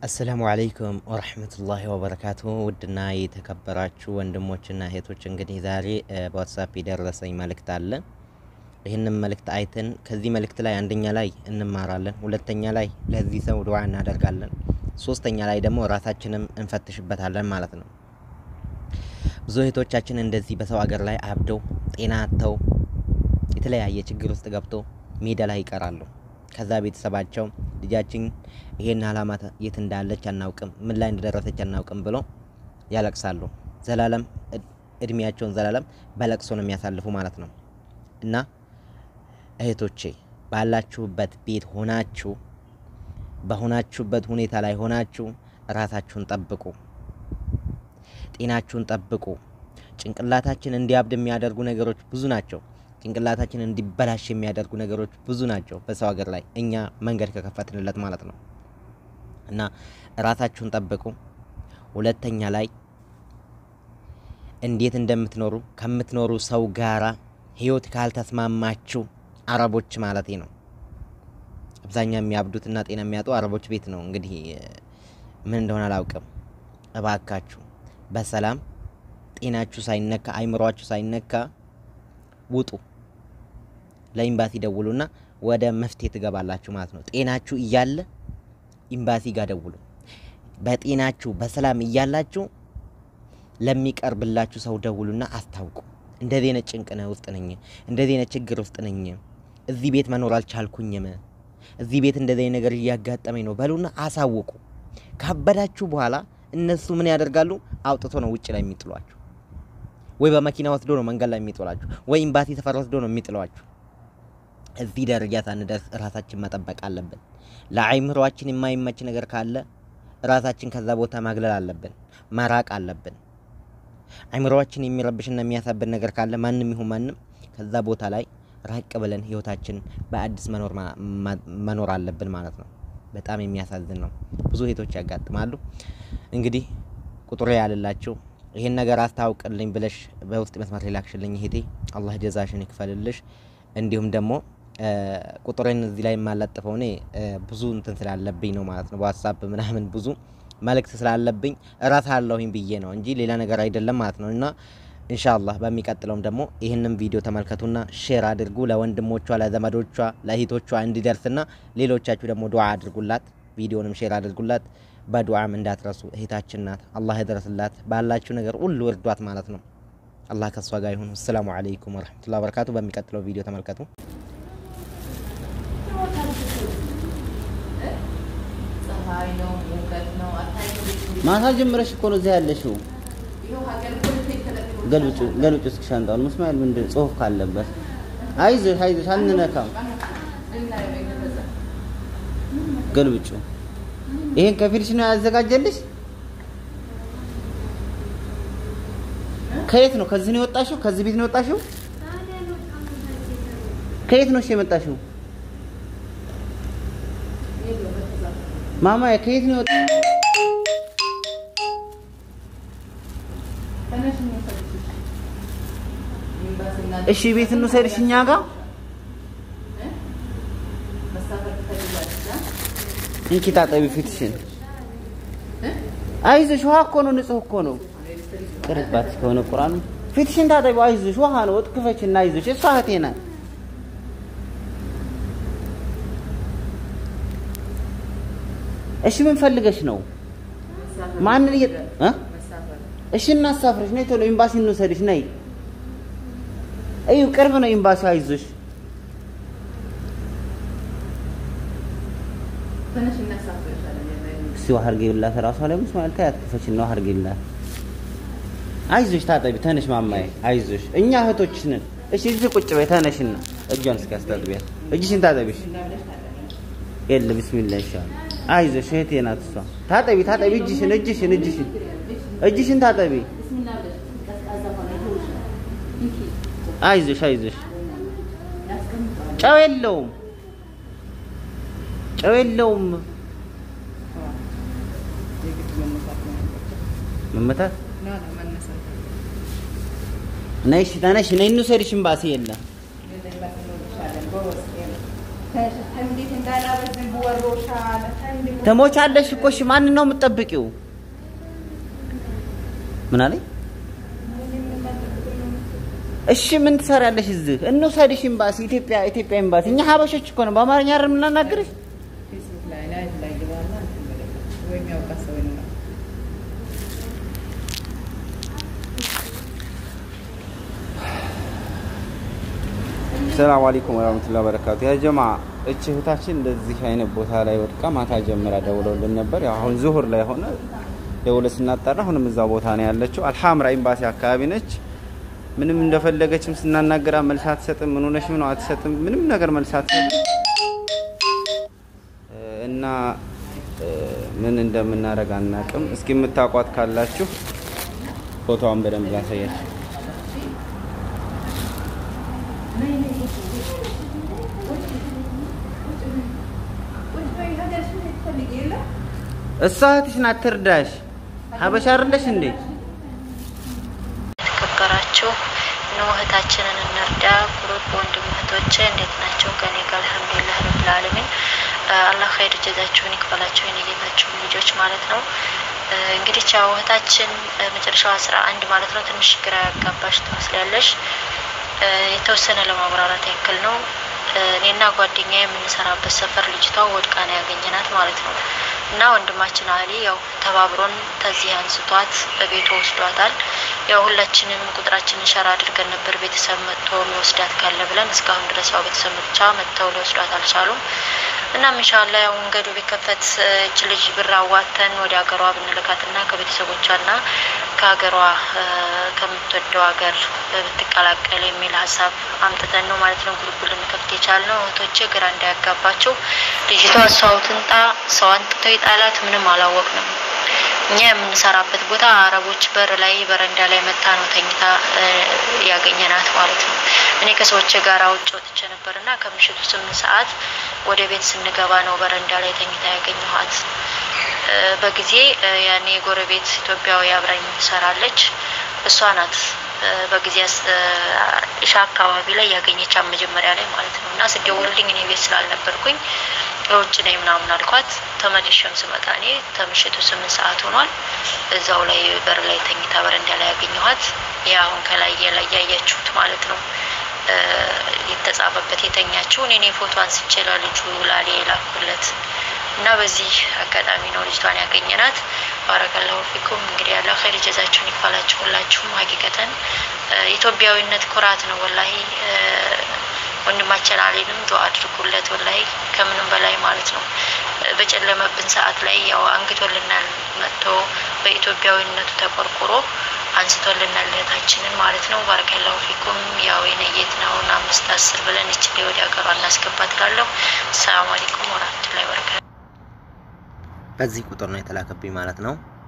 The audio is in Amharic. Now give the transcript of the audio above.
አሰላሙ አለይኩም ወረህመቱላሂ ወበረካቱ። ውድና የተከበራችሁ ወንድሞችና እህቶች እንግዲህ ዛሬ በዋትሳፕ የደረሰኝ መልእክት አለ። ይህንን መልእክት አይተን ከዚህ መልእክት ላይ አንደኛ ላይ እንማራለን፣ ሁለተኛ ላይ ለዚህ ሰው ዱዓ እናደርጋለን፣ ሶስተኛ ላይ ደግሞ ራሳችንም እንፈትሽበታለን ማለት ነው። ብዙ እህቶቻችን እንደዚህ በሰው ሀገር ላይ አብደው ጤና አጥተው የተለያየ ችግር ውስጥ ገብተው ሜዳ ላይ ይቀራሉ። ከዛ ቤተሰባቸው ልጃችን ይሄን አላማ የት እንዳለች አናውቅም፣ ምን ላይ እንደደረሰች አናውቅም ብሎ ያለቅሳሉ። ዘላለም እድሜያቸውን ዘላለም በለቅሶ ነው የሚያሳልፉ ማለት ነው። እና እህቶቼ ባላችሁበት ቤት ሆናችሁ በሆናችሁበት ሁኔታ ላይ ሆናችሁ ራሳችሁን ጠብቁ፣ ጤናችሁን ጠብቁ። ጭንቅላታችን እንዲያብድ የሚያደርጉ ነገሮች ብዙ ናቸው። ጭንቅላታችን እንዲበላሽ የሚያደርጉ ነገሮች ብዙ ናቸው። በሰው ሀገር ላይ እኛ መንገድ ከከፈትንለት ማለት ነው። እና ራሳችሁን ጠብቁ። ሁለተኛ ላይ እንዴት እንደምትኖሩ ከምትኖሩ ሰው ጋራ ህይወት ካልተስማማችሁ አረቦች ማለቴ ነው። አብዛኛው የሚያብዱትና ጤና የሚያጡ አረቦች ቤት ነው። እንግዲህ ምን እንደሆነ አላውቅም። እባካችሁ በሰላም ጤናችሁ ሳይነካ አይምሯችሁ ሳይነካ ውጡ። ለኢምባሲ ደውሉና ወደ መፍትሄ ትገባላችሁ ማለት ነው። ጤናችሁ እያለ ኢምባሲ ጋር ደውሉ። በጤናችሁ በሰላም እያላችሁ ለሚቀርብላችሁ ሰው ደውሉና አስታውቁ። እንደዚህ አይነት ጭንቅ ውስጥ ነኝ፣ እንደዚህ አይነት ችግር ውስጥ ነኝ፣ እዚህ ቤት መኖር አልቻልኩኝም፣ እዚህ ቤት እንደዚህ አይነት ነገር እያጋጠመኝ ነው በሉና አሳውቁ። ካበዳችሁ በኋላ እነሱ ምን ያደርጋሉ? አውጥቶ ነው ውጭ ላይ የሚጥሏችሁ ወይ በመኪና ወስዶ ነው መንገድ ላይ የሚጥሏችሁ፣ ወይ ኤምባሲ ሰፈር ወስዶ ነው የሚጥሏችሁ። እዚህ ደረጃ ሳንደርስ ራሳችን መጠበቅ አለብን። ለአይምሯችን የማይመች ነገር ካለ ራሳችን ከዛ ቦታ ማግለል አለብን፣ መራቅ አለብን። አይምሯችን የሚረብሽና የሚያሳብን ነገር ካለ ማንም ይሁን ማንም ከዛ ቦታ ላይ ራቅ ብለን ህይወታችን በአዲስ መኖር አለብን ማለት ነው። በጣም የሚያሳዝን ነው። ብዙ እህቶች ያጋጥማሉ። እንግዲህ ቁጥሬ ያልላችሁ ይሄን ነገር አስታውቅልኝ ብለሽ በውስጥ መስመር ላክሽልኝ እህቴ አላህ ጀዛሽን ይክፈልልሽ። እንዲሁም ደግሞ ቁጥሬን እዚህ ላይ የማለጥፈው እኔ ብዙ እንትን ስላለብኝ ነው ማለት ነው። በዋትሳፕ ምናምን ብዙ መልእክት ስላለብኝ እረሳለሁኝ ብዬ ነው እንጂ ሌላ ነገር አይደለም ማለት ነው። እና ኢንሻአላህ በሚቀጥለውም ደግሞ ይህንን ቪዲዮ ተመልከቱና ሼር አድርጉ ለወንድሞቿ፣ ለዘመዶቿ፣ ለእህቶቿ እንዲደርስና ሌሎቻችሁ ደግሞ ዱዓ አድርጉላት። ቪዲዮንም ሼር አድርጉላት። በዱዓም እንዳትረሱ። እህታችን ናት። አላህ ይድረስላት። ባላችሁ ነገር ሁሉ እርዷት ማለት ነው። አላህ ከሷ ጋር ይሁን። አሰላሙ አለይኩም ወረህመቱላሂ ወበረካቱ። በሚቀጥለው ቪዲዮ ተመልከቱ። ማታ ጀምረሽ እኮ ነው እዚያ ያለሽው። ገልብጩ ገልብጩ እስኪ ሻንጣውን መስማኤል ምንድን ጽሁፍ ካለበት አይዞሽ አይዞሽ አንነካም። ገልብጩ ይሄን ከፊልሽ ነው ያዘጋጀልሽ? ከየት ነው? ከዚህ ነው የወጣሽው? ከዚህ ቤት ነው የወጣሽው? ከየት ነው እሺ የመጣሽው? ማማ ከየት ነው የወጣ እሺ ቤት እንውሰድሽ እኛ ጋር እንኪ ታጠቢ ፊትሽን። አይዞሽ ውሃ እኮ ነው፣ ንጹህ እኮ ነው። ቅርባት ከሆነ ቁርአኑ ፊትሽን ታጠቢ። አይዞሽ ውሃ ነው። ወጥ ክፈችና አይዞሽ። እሷ እህቴ ናት። እሺ ምን ፈልገሽ ነው? ማንን እየ እ እሺ እናሳፍረሽ። ነይ ቶሎ ኤምባሲ እንውሰድሽ። ነይ እዩ፣ ቅርብ ነው ኤምባሲ። አይዞሽ እስቲ ውሃ አድርጌላት እራሷ ላይ መስማል ታያት ክፈችና ውሃ አድርጌላት። አይዞሽ ታጠቢ። ተነሽ ማማዬ፣ አይዞሽ እኛ እህቶችሽ ነን። እሺ እዚህ ቁጭ በይ። ተነሽና እጇን እስኪ አስታጥቢያት። እጅሽን ታጠቢሽ። የለ ቢስሚላህ ይሻላል። አይዞሽ እህቴ ናት እሷ። ታጠቢ ታጠቢ። እጅሽን እጅሽን እጅሽን እጅሽን ታጠቢ። አይዞሽ አይዞሽ። ጨው የለውም ጨው የለውም። መመታት ነይ እሺ፣ ተነሽ ነይ እንውሰድሽ። እምባሲ የለም እንዴት እንዳላበዝን በወሮሻል እንዴት ትሞቻለሽ እኮ እሺ ማንን ነው የምትጠብቂው ምን አለኝ እሺ ምን ትሰሪያለሽ እዚህ እንውሰድሽ ኤምባሲ ኢትዮጵያ ኢትዮጵያ ኤምባሲ እኛ ሀበሾች እኮ ነው በአማርኛ አይደል የምናናግርሽ ላይ ላይ ላይ ይባላል ወይ የሚያውቃ ሰው ይኖራል ሰላም አለይኩም ወራህመቱላሂ ወበረካቱ። ያ ጀማ እች እህታችን እንደዚህ አይነት ቦታ ላይ ወድቃ ማታ ጀምራ ደውለውልን ነበር። ያው አሁን ዙሁር ላይ ሆነ ደውለ ስናጣራ አሁንም እዛ ቦታ ነው ያለችው። አልሐምራ ኤምባሲ አካባቢ ነች። ምንም እንደፈለገችም ስናናገራ መልስ አትሰጥም። ምን ሆነሽ ነው አትሰጥም። ምንም ነገር መልስ አትሰጥም እና እ፣ ምን እንደምናደርግ አናቅም። እስኪ የምታውቋት ካላችሁ ፎቶዋን በደንብ ላሳያችሁ። እሷ እህትሽ ናት፣ ትርዳሽ። ሀበሻ አይደለሽ እንዴ? የተከበራችሁ ነው እህታችንን እንርዳ ግሩፕ ወንድም እህቶቼ እንዴት ናቸው? ከኔ ጋር አልሐምዱሊላህ ረብል ዓለሚን አላህ ኸይር ጀዛችሁን ይክፈላቸው የነጌታችሁን ልጆች ማለት ነው። እ፣ እንግዲህ ቻው እህታችን እ፣ መጨረሻው አስራ አንድ ማለት ነው። ትንሽ ግራ ያጋባሽ ትመስላለሽ። እ፣ የተወሰነ ለማብራራት ያክል ነው። እ፣ እኔና ጓደኛ የምንሰራበት ሰፈር ልጅቷ ወድቃ ነው ያገኘናት ማለት ነው። እና ወንድማችን አሊ ያው ተባብሮን ከዚህ አንስቷት በቤቱ ወስዷታል። ያው ሁላችንም ቁጥራችንን ሸራ አድርገን ነበር ቤተሰብ መጥቶ የሚወስዳት ካለ ብለን እስካሁን ድረስ ያው ቤተሰብ ብቻ መጥተው ሊወስዷት አልቻሉም። እናም ኢንሻአላህ ያው መንገዱ ቢከፈት እ፣ እች ልጅ ብር አዋተን ወደ ሀገሯ ብንልካትና ከቤተሰቦቿና ከሀገሯ እ፣ ከምትወደው ሀገር ብትቀላቀል የሚል ሀሳብ አምጥተን ነው ማለት ነው ግሩፕ ልንከፍት የቻልነው። እህቶቼ ግራ እንዳያጋባቸው ልጅቷ ሰው ትንጣ ሰው አንጥቶ ይጣላት ምንም አላወቅንም። እኛ የምንሰራበት ቦታ አረቦች በር ላይ በረንዳ ላይ መታ ነው ተኝታ እ፣ ያገኘናት ማለት ነው። እኔ ከሰዎች ጋር ውጭ ወጥቼ ነበር እና ከምሽቱ ስምንት ሰዓት ወደ ቤት ስንገባ ነው በረንዳ ላይ ተኝታ ያገኘኋት። እ፣ በጊዜ እ፣ ያኔ ጎረቤት ኢትዮጵያዊ አብራኝ ትሰራለች። እሷ ናት እ፣ በጊዜ አስ- እ፣ ኢሻ አካባቢ ላይ ያገኘቻት መጀመሪያ ላይ ማለት ነው እና ስደውልልኝ እኔ ቤት ስላልነበርኩኝ በውጭ ነኝ ምናምን አልኳት። ተመልሼም ስመጣ እኔ ከምሽቱ ስምንት ሰዓት ሆኗል። እዛው ላይ በር ላይ ተኝታ በረንዳ ላይ ያገኘኋት። ያ አሁን ከላይ ላይ ያያችሁት ማለት ነው እ፣ የተጻፈበት የተኛችውን እኔ ፎቶ አንስቼ ለልጁ ላሌ የላኩለት እና በዚህ አጋጣሚ ነው ልጅቷን ያገኘናት። ባረከላሁ ፊኩም። እንግዲህ ያለ ኸይር ጀዛችሁን ይክፈላችሁ ሁላችሁም። ሀቂቀተን እ፣ ኢትዮጵያዊነት ኩራት ነው ወላሂ እ፣ ወንድማችን አሌንም ዱአ አድርጉለት ወላሂ ከምንም በላይ ማለት ነው። እ፣ በጨለመብን ሰዓት ላይ ያው አንግቶልናል መጥቶ በኢትዮጵያዊነቱ ተቆርቁሮ አንስቶልናል እህታችንን ማለት ነው። ባረከላሁ ፊኩም። ያው የነየት ነውን አምስት አስር ብለን እችል ወደ ሀገሯ እናስገባት እላለሁ። ሰላም አለይኩም ወራህመቱላሂ ወበረካቱ። በዚህ ቁጥር ነው የተላከብኝ ማለት ነው።